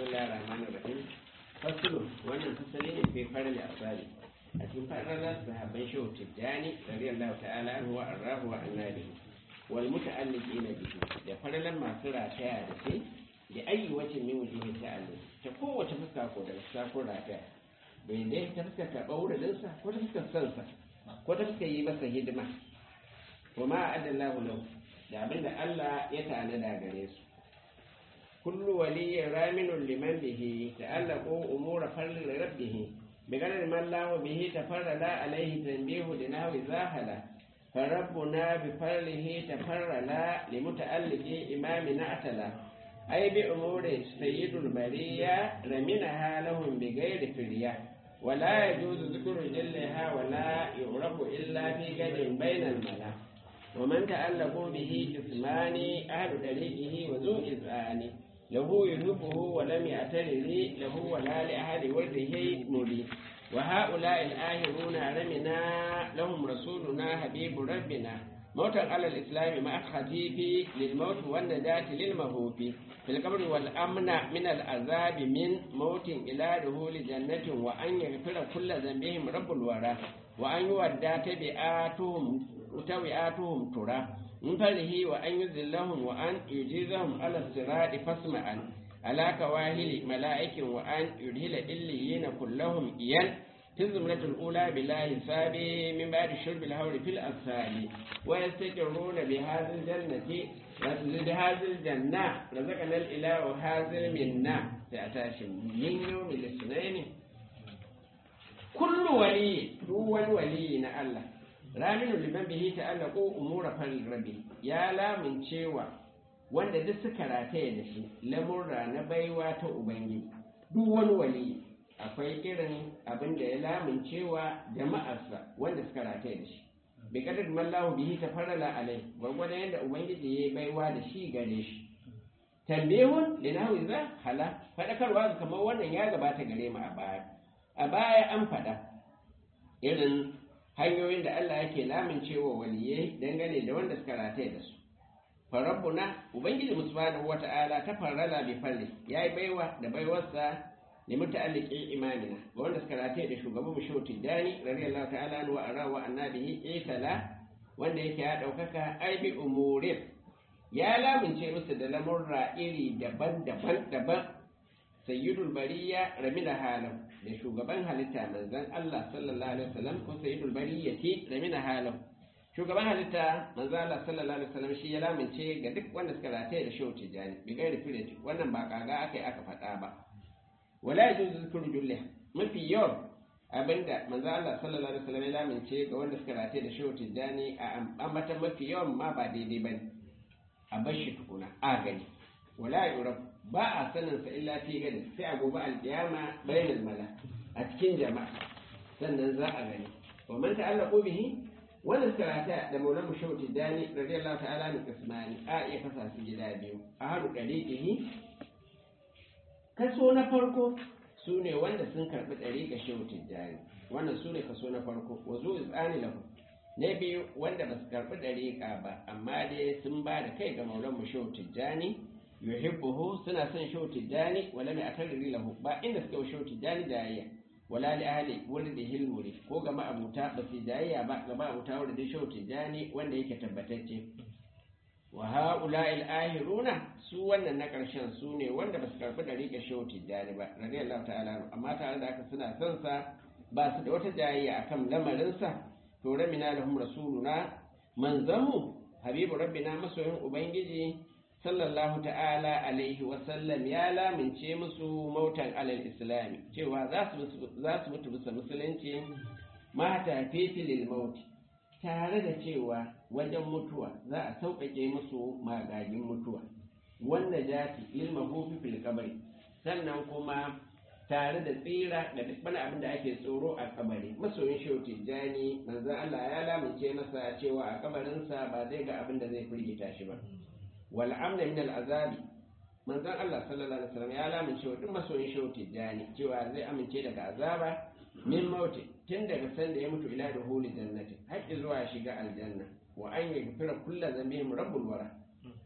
bismillahir rahmanir rahim fasulu wannan fasali ne fi farin asali a cikin faralar sahabban shehu tijjani radiyallahu ta'ala anhu wa arrahu wa annabihi wal muta'alliqina bihi da faralan masu rataya da shi da ayi wacin min wujuhi ta'alluq ta kowace fuska ko da sakon rataya bai dai ta fuskar karɓar wuridinsa ko ta fuskar sansa ko ta fuskar yi masa hidima wa ma adallahu lahu da abinda Allah ya tanada gare su kullu waliyyin raminun liman bihi ta'allaqu umura farli rabbih بغير ما الله به تفرد عليه تنبيه لنحو زاهلا فربنا بفضله تفرد لمتألق إمامنا أتلا أي بأمور سيد البرية رمنها لهم بغير فرية ولا يجوز ذكر جلها ولا يعرف إلا في قد بين الملا ومن تألقوا به جسمان أهل طريقه وذو إذعان له يحبه ولم يعترض له ولا لأحد ورده مريد وهؤلاء الآهرون رمنا لهم رسولنا حبيب ربنا موتا على الإسلام مع الخفيف للموت والنجاة للمهوف في القبر والأمن من العذاب من موت إلى دخول جنة وأن يغفر كل ذنبهم رب الورى وأن يودى تبعاتهم تبعاتهم ترى من فضله وأن يذلهم وأن يجيزهم على الصراط فاسمعا على كواهل ملائك وأن يدهل إليين كلهم إيان في الزمرة الأولى بلا حساب من بعد شرب الهور في الأسفال ويستقرون بهذه الجنة بهذه الجنة رزقنا الإله هذا منا سأتاشم من يوم الاثنين كل ولي هو الولي الله raminu liman bihi ta'allaqu umura fal rabbi ya lamun cewa wanda duk suka rataye da shi lamurra na baiwa ta ubangiji duk wani wali akwai irin abin da ya lamun cewa jama'arsa wanda suka rataye da shi bi kadar mallahu bihi tafarrala alai gwagwada yadda ubangiji ya yi baiwa da shi gare shi tambihun linahu za hala fadakarwa kamar wannan ya gabata gare mu a baya a baya an fada irin hanyoyin da Allah yake lamincewa waliyai dangane da wanda suka rataye da su farabbuna ubangiji subhanahu wata'ala ta farala bi falli yayi baiwa da baiwarsa ne muta'alliqi imamina ga wanda suka rataye da shugaban mu shehu tijani radiyallahu ta'ala anhu wa ara wa annabihi isala wanda yake ya daukaka ai bi umurin ya lamince musu da lamurra iri daban-daban daban sayyidul bariya ramina halam da shugaban halitta manzon Allah sallallahu alaihi wasallam ko sayyidul bariyati ramina halam shugaban halitta manzon Allah sallallahu alaihi wasallam shi ya lamince ga duk wanda suka rataye da shehu tijani bi gairi firati wannan ba kaga akai aka faɗa ba wala yajuzu zikru jullah mafi yawan abinda manzon Allah sallallahu alaihi wasallam ya lamince ga wanda suka rataye da shehu tijani a ambatan mafi yawan ma ba daidai bane a bashi tukuna a gani wala yurab ba a saninsa illa fi gani sai a gobe alkiyama bainal mala a cikin jama'a sannan za a gani wa man ta'allaqu bihi wanda suka rata da maulan mushaw tijani radiyallahu ta'ala ni kasmani a iya kasa su gida biyu a haru dariqihi kaso na farko su ne wanda sun karbi dariqa shehu tijani wannan su ne kaso na farko wa zu izani lahu na biyu wanda ba su karbi dariqa ba amma dai sun ba da kai ga maulan mushaw tijani yuhibbuhu suna son shau tijani wala mai akarri lahu ba inda suka shau tijani jayayya wala li ahli wurdi hilmuri ko ga ma'abuta ba su jayayya ba ga ma'abuta wurdi shau tijani wanda yake tabbatacce wa haula al ahiruna su wannan na karshen su ne wanda ba su karbi da rika shau tijani ba radiyallahu ta'ala amma tare da haka suna son sa ba su da wata jayayya akan lamarin sa to ramina lahum rasuluna manzamu habibu rabbina masoyin ubangiji sallallahu ta'ala alaihi wasallam ya lamince musu mautan alal islami cewa za su mutu bisa musulunci mata fifilil mauti tare da cewa wajen mutuwa za a sauƙaƙe musu magagin mutuwa wanda jati ilma hufi fil kabari sannan kuma tare da tsira da duk wani abin da ake tsoro a kabari masoyin shehu tijjani manzon Allah ya lamince masa cewa a kabarinsa ba zai ga abin da zai firgita shi ba wal amna min al azabi manzon Allah sallallahu alaihi wasallam ya lamince wa duk masoyin shehu tijjani cewa zai amince daga azaba min mauti tun daga sanda ya mutu ila da huli jannati har zuwa shiga aljanna wa an yaghfira kullu dhanbihim rabbul wara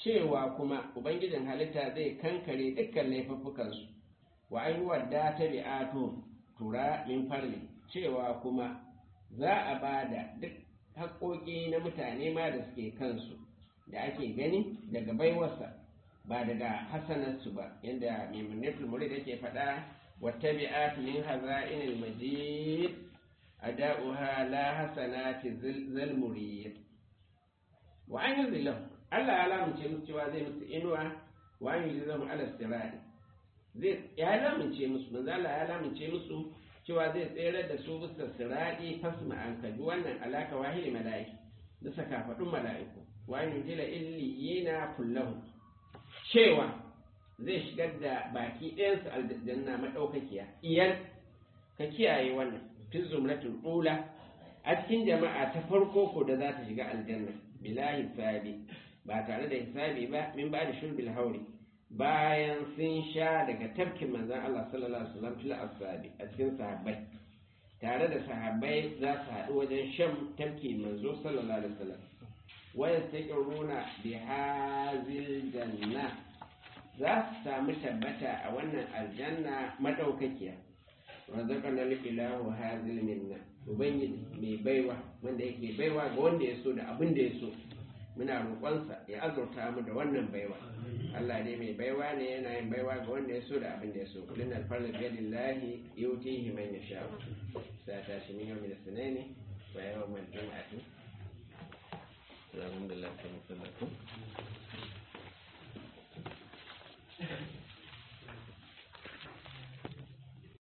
cewa kuma ubangijin halitta zai kankare dukkan laifuffukansu wa ayyuwar da ta bi'atu tura min farli cewa kuma za a ba da duk haƙoƙi na mutane ma da suke kansu da ake gani daga baiwarsa ba daga hasanarsu ba yadda maimunatul murid yake faɗa wata bi'at min haza'inil majid ada'uha la hasanati zal murid wa an yuzillahu Allah ya lamunce musu cewa zai musu inuwa wa an yuzillahu ala sirati zai ya lamunce musu manzo Allah ya lamunce musu cewa zai tsere da su bisa sirati fasma an kaji wannan alaka wahili mala'iki bisa kafadun mala'iku wa an yuzila illiyina kullahu cewa zai shigar da baki ɗayansu aljanna maɗaukakiya iyan ka kiyaye wannan fi zumratul ula a cikin jama'a ta farko ko da za ta shiga aljanna bila hisabi ba tare da hisabi ba min ba da shurbil hauri bayan sun sha daga tafkin manzon Allah sallallahu alaihi wasallam fil ashabi a cikin sahabbai tare da sahabbai za su haɗu wajen shan tafki manzo sallallahu alaihi wasallam wa yastaqiruna bi hazil janna za su samu tabbata a wannan aljanna madaukakiya razaqana ilahu hazil minna ubangiji mai baiwa wanda yake baiwa ga wanda ya so da abin da ya so muna roƙonsa ya azurta mu da wannan baiwa Allah ne mai baiwa ne yana yin baiwa ga wanda ya so da abin da ya so kullun alfarla bi yadillahi yutihi man yasha sa ta shi min yawmin sunaini wa yawmal jum'ati alhamdulillah sallallahu